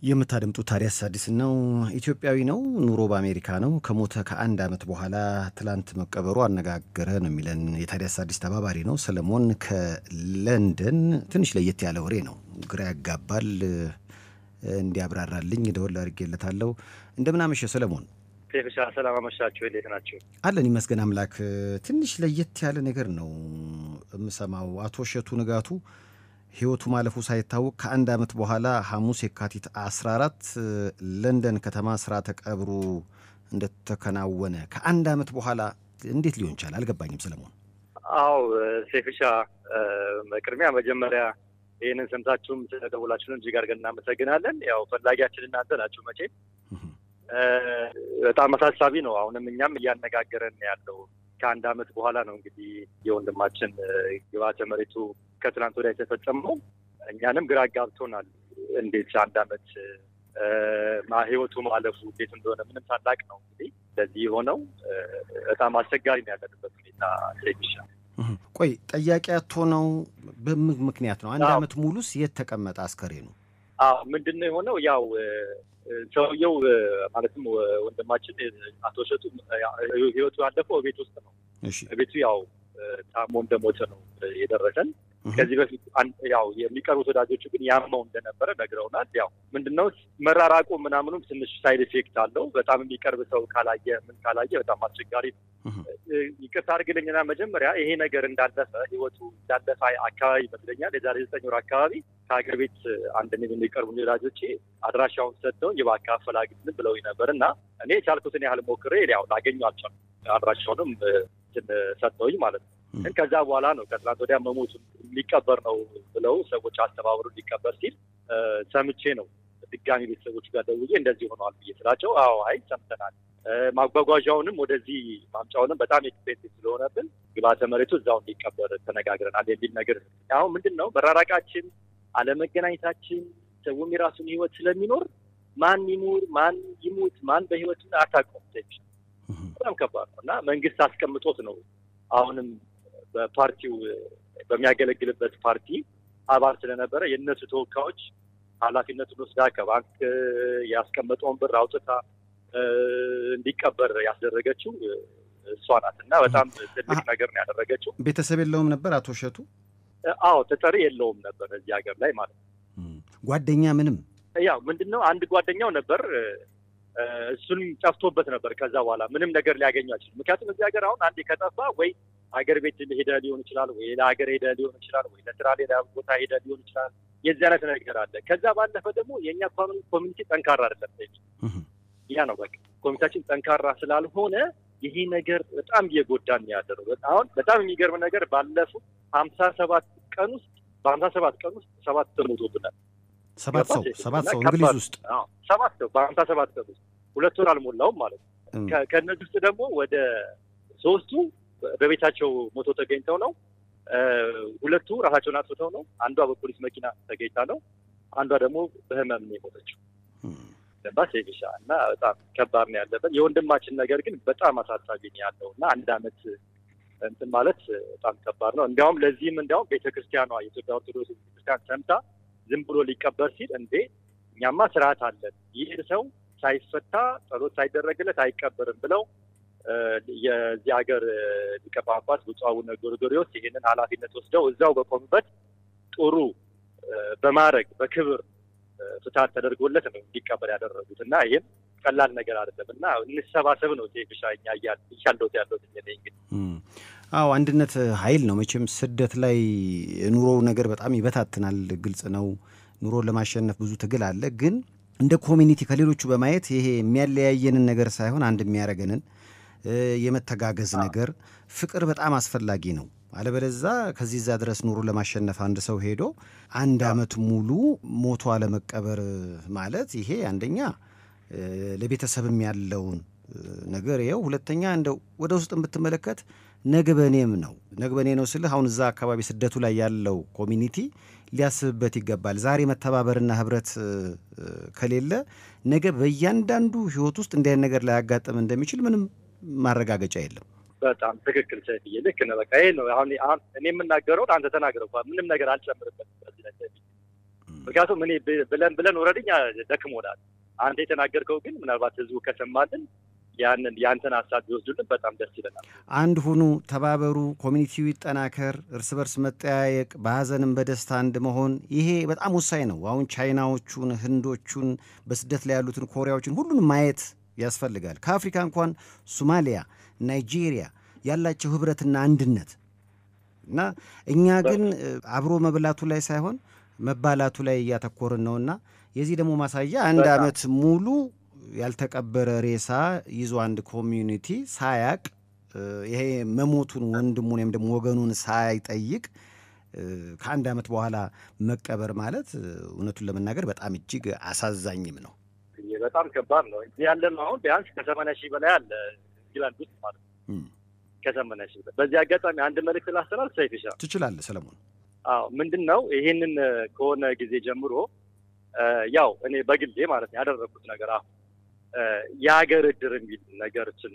የምታደምጡት ታዲያስ አዲስ ነው። ኢትዮጵያዊ ነው። ኑሮ በአሜሪካ ነው። ከሞተ ከአንድ ዓመት በኋላ ትላንት መቀበሩ አነጋገረ ነው የሚለን የታዲያስ አዲስ ተባባሪ ነው ሰለሞን ከለንደን። ትንሽ ለየት ያለ ወሬ ነው፣ ግራ ያጋባል። እንዲያብራራልኝ ደወል አድርጌለታለሁ። እንደምናመሸ ሰለሞን። ቴፍሻ ሰላም አመሻችሁ። እንዴት ናቸው? አለን ይመስገን አምላክ። ትንሽ ለየት ያለ ነገር ነው የምሰማው። አቶ እሸቱ ንጋቱ ህይወቱ ማለፉ ሳይታወቅ ከአንድ ዓመት በኋላ ሐሙስ የካቲት 14 ለንደን ከተማ ስርዓተ ቀብሩ እንደተከናወነ ከአንድ ዓመት በኋላ እንዴት ሊሆን ይቻል? አልገባኝም ሰለሞን። አው ሴፍሻ፣ በቅድሚያ መጀመሪያ ይህንን ሰምታችሁም ስለደውላችሁን እጅግ አድርገን እናመሰግናለን። ያው ፈላጊያችን እናንተ ናችሁ። መቼ በጣም አሳሳቢ ነው። አሁንም እኛም እያነጋገረን ያለው ከአንድ ዓመት በኋላ ነው እንግዲህ የወንድማችን ግብዓተ መሬቱ ከትናንት ወዲያ የተፈጸመው እኛንም ግራ ጋብቶናል። እንዴት አንድ ዓመት ህይወቱ ማለፉ እንዴት እንደሆነ ምንም ታላቅ ነው እንግዲህ ለዚህ የሆነው በጣም አስቸጋሪ ነው ያለንበት ሁኔታ ይሻል። ቆይ ጠያቂ አቶ ነው በምን ምክንያት ነው? አንድ ዓመት ሙሉስ የት ተቀመጠ አስከሬኑ? አዎ ምንድን ነው የሆነው? ያው ሰውየው ማለትም ወንድማችን አቶ እሸቱ ህይወቱ ያለፈው ቤት ውስጥ ነው። ቤቱ ያው ታሞ እንደሞተ ነው የደረሰን። ከዚህ በፊት ያው የሚቀርቡት ወዳጆቹ ግን ያመው እንደነበረ ነግረውናል። ያው ምንድነው መራራቁ ምናምኑም ትንሽ ሳይድ ኢፌክት አለው። በጣም የሚቀርብ ሰው ካላየ ምን ካላየ በጣም አስቸጋሪ ነው። ይቅርታ አድርግልኝና መጀመሪያ ይሄ ነገር እንዳለፈ ህይወቱ እንዳለፈ አካባቢ ይመስለኛል የዛሬ ዘጠኝ ወር አካባቢ ከሀገር ቤት አንድ የሚቀርቡ ወዳጆቼ አድራሻውን ሰጥተው የባካ አፈላጊትን ብለው ነበር እና እኔ የቻልኩትን ያህል ሞክሬ ያው ላገኘው አልቻልኩም። አድራሻውንም ሰጥተውኝ ማለት ነው። ግን ከዛ በኋላ ነው ከትናንት ወዲያ መሞቱ ሊቀበር ነው ብለው ሰዎች አስተባብሩ ሊቀበር ሲል ሰምቼ ነው ድጋሚ ቤተሰቦች ጋር ደውዬ እንደዚህ ሆነዋል ብዬ ስላቸው፣ አዎ አይ ሰምተናል፣ ማጓጓዣውንም ወደዚህ ማምጫውንም በጣም ኤክስፔንሲቭ ስለሆነብን ግብዓተ መሬቱ እዛው እንዲቀበር ተነጋግረናል የሚል ነገር አሁን ምንድን ነው መራራቃችን፣ አለመገናኘታችን ሰውም የራሱን ህይወት ስለሚኖር ማን ይኑር ማን ይሙት ማን በህይወት አታውቀውም። በጣም ከባድ ነው እና መንግስት አስቀምጦት ነው አሁንም በፓርቲው በሚያገለግልበት ፓርቲ አባል ስለነበረ የእነሱ ተወካዮች ኃላፊነቱን ወስዳ ከባንክ ያስቀመጠውን ብር አውጥታ እንዲቀበር ያስደረገችው እሷ ናት እና በጣም ትልቅ ነገር ነው ያደረገችው። ቤተሰብ የለውም ነበር አቶ እሸቱ? አዎ ተጠሪ የለውም ነበር እዚህ ሀገር ላይ ማለት ነው። ጓደኛ ምንም ያው ምንድን ነው አንድ ጓደኛው ነበር እሱን ጠፍቶበት ነበር። ከዛ በኋላ ምንም ነገር ሊያገኙ አይችልም። ምክንያቱም እዚህ ሀገር አሁን አንዴ ከጠፋ ወይ ሀገር ቤት ሄደ ሊሆን ይችላል፣ ወይ ሌላ ሀገር ሄደ ሊሆን ይችላል፣ ወይ ለስራ ሌላ ቦታ ሄደ ሊሆን ይችላል። የዚህ አይነት ነገር አለ። ከዛ ባለፈ ደግሞ የእኛ ኮሚኒቲ ጠንካራ አይደለም። ያ ነው በቃ ኮሚኒታችን ጠንካራ ስላልሆነ ይሄ ነገር በጣም እየጎዳን ያለው። አሁን በጣም የሚገርም ነገር ባለፉት ሀምሳ ሰባት ቀን ውስጥ በሀምሳ ሰባት ቀን ውስጥ ሰባት ሰው ሞቶብናል። ሰባት ሰው ሰባት ሰው እንግሊዝ ውስጥ ሰባት ሰው በሀምሳ ሰባት ቀን ውስጥ ሁለት ወር አልሞላውም ማለት ነው። ከእነዚህ ውስጥ ደግሞ ወደ ሶስቱ በቤታቸው ሞቶ ተገኝተው ነው። ሁለቱ ራሳቸውን አጥፍተው ነው። አንዷ በፖሊስ መኪና ተገኝታ ነው። አንዷ ደግሞ በህመም ነው የሞተችው። ገባ ሴቪሻ እና በጣም ከባድ ነው ያለበት። የወንድማችን ነገር ግን በጣም አሳሳቢ ነው ያለው እና አንድ አመት እንትን ማለት በጣም ከባድ ነው። እንዲያውም ለዚህም እንዲያውም ቤተክርስቲያኗ የኢትዮጵያ ኦርቶዶክስ ቤተክርስቲያን ሰምታ ዝም ብሎ ሊቀበር ሲል እንዴ እኛማ ስርዓት አለን፣ ይህ ሰው ሳይፈታ ጸሎት ሳይደረግለት አይቀበርም ብለው የዚህ ሀገር ሊቀ ጳጳስ ብፁዕ አቡነ ጎርጎርዮስ ይህንን ኃላፊነት ወስደው እዛው በቆሙበት ጥሩ በማድረግ በክብር ፍትሐት ተደርጎለት ነው እንዲቀበር ያደረጉት እና ይህም ቀላል ነገር አይደለም እና እንሰባሰብ ነው ቴብሻ እኛ እያለሁት ያለሁት እንግዲህ አዎ አንድነት ኃይል ነው። መቼም ስደት ላይ ኑሮው ነገር በጣም ይበታትናል። ግልጽ ነው። ኑሮን ለማሸነፍ ብዙ ትግል አለ። ግን እንደ ኮሚኒቲ ከሌሎቹ በማየት ይሄ የሚያለያየንን ነገር ሳይሆን አንድ የሚያደርገንን የመተጋገዝ ነገር፣ ፍቅር በጣም አስፈላጊ ነው። አለበለዛ ከዚህ እዛ ድረስ ኑሮ ለማሸነፍ አንድ ሰው ሄዶ አንድ አመት ሙሉ ሞቶ አለመቀበር ማለት ይሄ አንደኛ ለቤተሰብም ያለውን ነገር ይኸው፣ ሁለተኛ እንደው ወደ ውስጥ የምትመለከት ነግበኔም ነው ነግበኔ ነው ስልህ አሁን እዛ አካባቢ ስደቱ ላይ ያለው ኮሚኒቲ ሊያስብበት ይገባል። ዛሬ መተባበርና ህብረት ከሌለ ነገ በእያንዳንዱ ህይወት ውስጥ እንዲህ አይነት ነገር ላያጋጥም እንደሚችል ምንም ማረጋገጫ የለም። በጣም ትክክል ሰይፍዬ፣ ልክ ነህ። በቃ ይሄ ነው አሁን እኔ የምናገረውን አንተ ተናግረው ምንም ነገር አልጨምርበትም። በዚህ ላይ ምክንያቱም እኔ ብለን ብለን ወረድኛ ደክሞናል። አንተ የተናገርከው ግን ምናልባት ህዝቡ ከሰማልን ያንን የአንተን ሀሳብ ቢወስዱልን በጣም ደስ ይለናል። አንድ ሁኑ፣ ተባበሩ፣ ኮሚኒቲው ይጠናከር፣ እርስ በርስ መጠያየቅ፣ በሀዘንም በደስታ አንድ መሆን፣ ይሄ በጣም ወሳኝ ነው። አሁን ቻይናዎቹን፣ ህንዶቹን፣ በስደት ላይ ያሉትን ኮሪያዎችን ሁሉንም ማየት ያስፈልጋል። ከአፍሪካ እንኳን ሶማሊያ፣ ናይጄሪያ ያላቸው ህብረትና አንድነት እና እኛ ግን አብሮ መብላቱ ላይ ሳይሆን መባላቱ ላይ እያተኮርን ነውና የዚህ ደግሞ ማሳያ አንድ ዓመት ሙሉ ያልተቀበረ ሬሳ ይዞ አንድ ኮሚዩኒቲ ሳያቅ ይሄ መሞቱን ወንድሙን ወይም ደግሞ ወገኑን ሳይጠይቅ ከአንድ ዓመት በኋላ መቀበር ማለት እውነቱን ለመናገር በጣም እጅግ አሳዛኝም ነው። በጣም ከባድ ነው። ያለ ነው አሁን ቢያንስ ከሰማንያ ሺህ በላይ አለ ኢንግላንድ ውስጥ ማለት ነው። ከሰማንያ ሺህ በላይ በዚህ አጋጣሚ አንድ መልዕክት ላስተላልፍ። ሰይፍሻ ትችላለህ ሰለሞን። አዎ ምንድን ነው ይሄንን ከሆነ ጊዜ ጀምሮ ያው እኔ በግሌ ማለት ነው ያደረግኩት ነገር አሁን የሀገር እድር የሚል ነገሮችን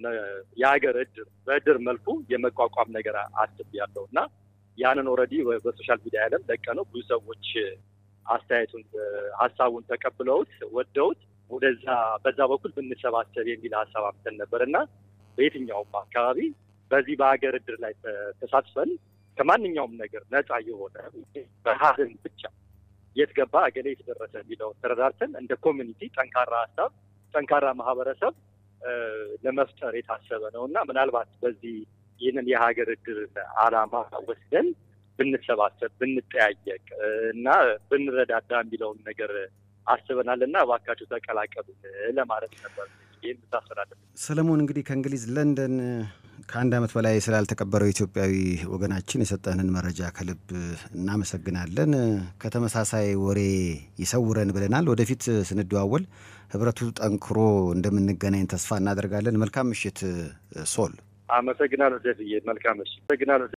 የሀገር እድር በእድር መልኩ የመቋቋም ነገር አስቤያለሁ እና ያንን ኦልሬዲ በሶሻል ሚዲያ ያለም ለቀ ነው ብዙ ሰዎች አስተያየቱን ሀሳቡን ተቀብለውት ወደውት ወደዛ በዛ በኩል ብንሰባሰብ የሚል ሀሳብ አምተን ነበር እና በየትኛውም አካባቢ በዚህ በሀገር እድር ላይ ተሳትፈን ከማንኛውም ነገር ነፃ የሆነ በሀዘን ብቻ የት ገባ እገሌ የተደረሰ የሚለውን ተረዳርተን እንደ ኮሚኒቲ ጠንካራ ሀሳብ ጠንካራ ማህበረሰብ ለመፍጠር የታሰበ ነው እና ምናልባት በዚህ ይህንን የሀገር እድር ዓላማ ወስደን ብንሰባሰብ ብንጠያየቅ እና ብንረዳዳ የሚለውን ነገር አስበናል እና እባካችሁ ተቀላቀሉ ለማለት ነበር። ይህን ታስተላለፍ ሰለሞን፣ እንግዲህ ከእንግሊዝ ለንደን ከአንድ ዓመት በላይ ስላልተቀበረው ኢትዮጵያዊ ወገናችን የሰጠንን መረጃ ከልብ እናመሰግናለን። ከተመሳሳይ ወሬ ይሰውረን ብለናል። ወደፊት ስንደዋወል ህብረቱ ጠንክሮ እንደምንገናኝ ተስፋ እናደርጋለን። መልካም ምሽት ሶል። አመሰግናለሁ ዘፍዬ። መልካም ምሽት። አመሰግናለሁ